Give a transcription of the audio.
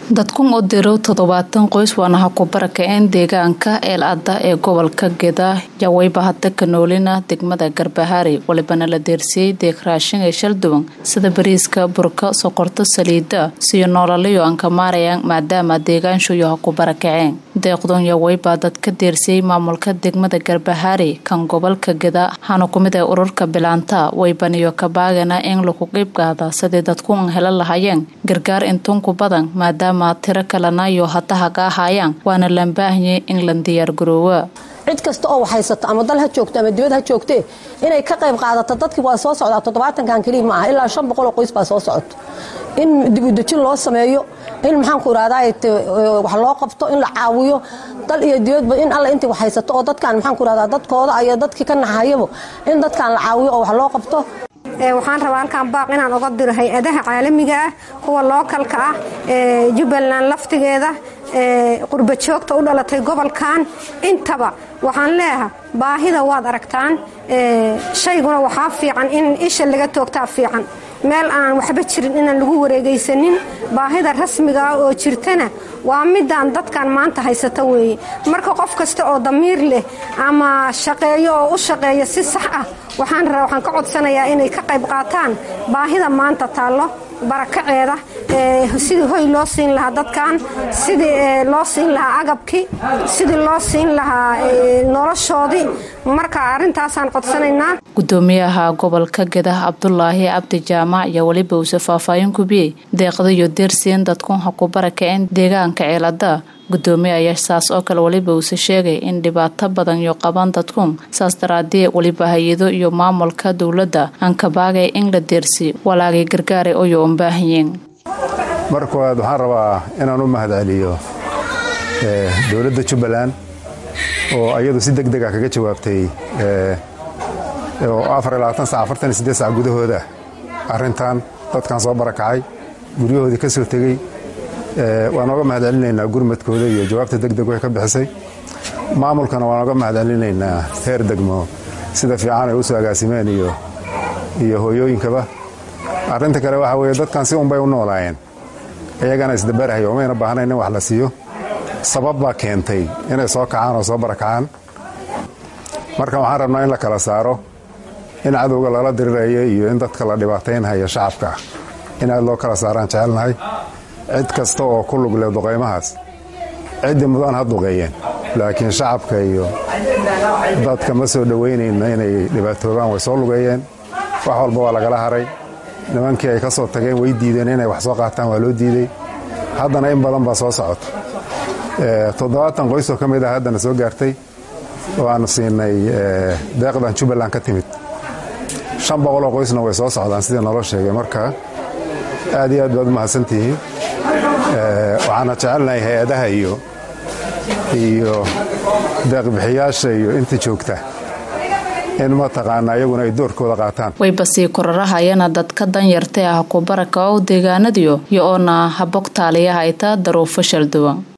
dadkun u diro toddobaatan qoys waana ha ku barakaceen deegaanka eeladda ee gobolka geda yaweyba hadda ka noolina degmada garbahaari walibana la deersiyey deeq raashin ee shalduwan sida bariiska burka soqorto saliida siyo noolaliyo aan ka maarayaan maadaama deegaanshuyo ha ku barakaceen deeqdun yaweyba dad ka deersiyey maamulka degmada garbahaari kan gobolka geda hana kumid ee ururka bilaanta weybaniyo kabaagana in lagu qiybgaada sidii dadkuun hela lahayeen gargaar intunku badan maadaama tiro kalena iyo hadaha ka ahaayaan waana lambaahanye in la diyaargaroowa cid kasta oo waxhaysato ama dal ha joogto ama dibad ha joogtee inay ka qayb qaadato dadkii waa soo socdaa toddobaatankan keliya ma aha ilaa shan boqol oo qoys baa soo socoto in dibudejin loo sameeyo in maxaanku irahdaa wax loo qabto in la caawiyo dal iyo dibadba in alla intii waxhaysato oo dadkan maxaanku irahdaa dadkooda iyo dadkii ka naxayaba in dadkan la caawiyo oo wax loo qabto waxaan rabaa halkaan baaq inaan oga diro hay-adaha caalamiga ah kuwa lookalka ah jubbaland laftigeeda qurba joogta u dhalatay gobolkan intaba waxaan leeyaha baahida waad aragtaan shayguna waxaa fiican in isha laga toogtaa fiican meel aan waxba jirin inaan lagu wareegaysanin baahida rasmiga ah oo jirtana waa midaan dadkan maanta haysata weeye marka qof kasta oo damiir leh ama shaqeeyo oo u shaqeeya si sax ah waxaan waxaan ka codsanayaa inay ka qayb qaataan baahida maanta taallo barakaceeda sidii hoy loo siin lahaa dadkan sidii loo siin lahaa agabkii sidii loo siin lahaa noloshoodii marka arintaasaan codsanaynaa gudoomiyaha gobolka geda cabdulaahi cabdi jaamac iyo weliba uuse faahfaahin kubiyey deeqda iyo deersiin dadkun ha ku barakaceen deegaanka ceelada gudoomiye ayaa saas oo kale weliba uuse sheegay in dhibaato badan iyo qaban dadkun saas daraadii weliba hay-ado iyo maamulka dowladda aan kabaagay in la deersi walaagay gargaara oyo unbaahanyeen mar koowaad waxaan rabaa inaan u mahadceliyo dowladda jubbaland oo iyadu si deg dega kaga jawaabtay oo sac gudahooda arrintan dadkan soo barakacay guryahoodii ka soo tegey waan oga mahad celinaynaa gurmadkooda iyo jawaabta degdeg way ka bixisay maamulkana waan oga mahad celinaynaa heer degmo sida fiican ay u soo agaasimeen iyo hooyooyinkaba arrinta kale waxaa weeye dadkan si unbay u noolaayeen iyagana isdabarahaya umayna baahnayn in wax la siiyo sabab baa keentay inay soo kacaan oo soo barakacaan marka waxaan rabnaa in la kala saaro in cadowga lala diriraya iyo in dadka la dhibaataynhaya shacabka in aad loo kala saaraan jecelnahay cid kasta oo ku lug leh duqaymahaas ciddii mudan ha duqeeyeen laakiin shacabka iyo dadka ma soo dhowaynayna inay dhibaatoobaan way soo lugeeyeen wax walba waa lagala haray nimankii ay ka soo tageen way diideen inay wax soo qaataan waa loo diidey haddana in badan baa soo socota toddobaatan qoysoo ka mid ah haddana soo gaartay oo aanu siinay deeqdan jubbaland ka timid shan boqoloo qoysna way soo socdaan sidii naloo sheegay marka aad iyo aad baad u mahadsantihiin waxaana jecelnahay hay-adaha iyo iyo deeqbixiyaasha iyo inta joogta in mataqaana iyaguna ay doorkooda qaataan wayba sii kororahayana dadka danyarta ah ku baraka oo deegaanadiyo iyo oona habog taaliyaha ayta daruufo shalduwan